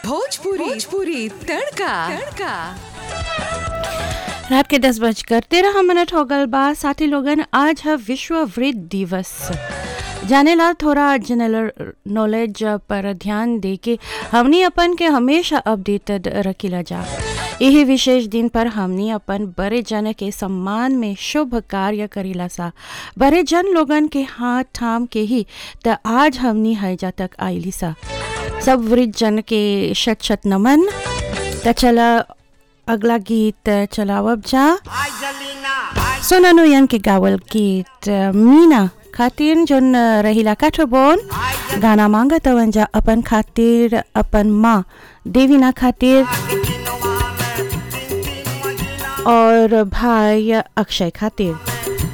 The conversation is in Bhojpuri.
भोजपुरी भोजपुरी तड़का तड़का रात के दस बजकर तेरह मिनट हो गल बा साथी लोगन आज है विश्व वृद्ध दिवस जानेला थोड़ा जनरल नॉलेज पर ध्यान दे के हमनी अपन के हमेशा अपडेटेड रखिला जा यही विशेष दिन पर हमनी अपन बड़े जन के सम्मान में शुभ कार्य करीला सा बड़े जन लोगन के हाथ थाम के ही त आज हमनी हैजा तक आईली सा सब वृद्ध जन के शत शत नमन त चला अगला गीत चलावब जा सोनानु यन के गावल गीत मीना खातिर जोन रहिला काठोबोन गाना मांगा तवन जा अपन खातिर अपन माँ देवीना खातिर और भाई अक्षय खातिर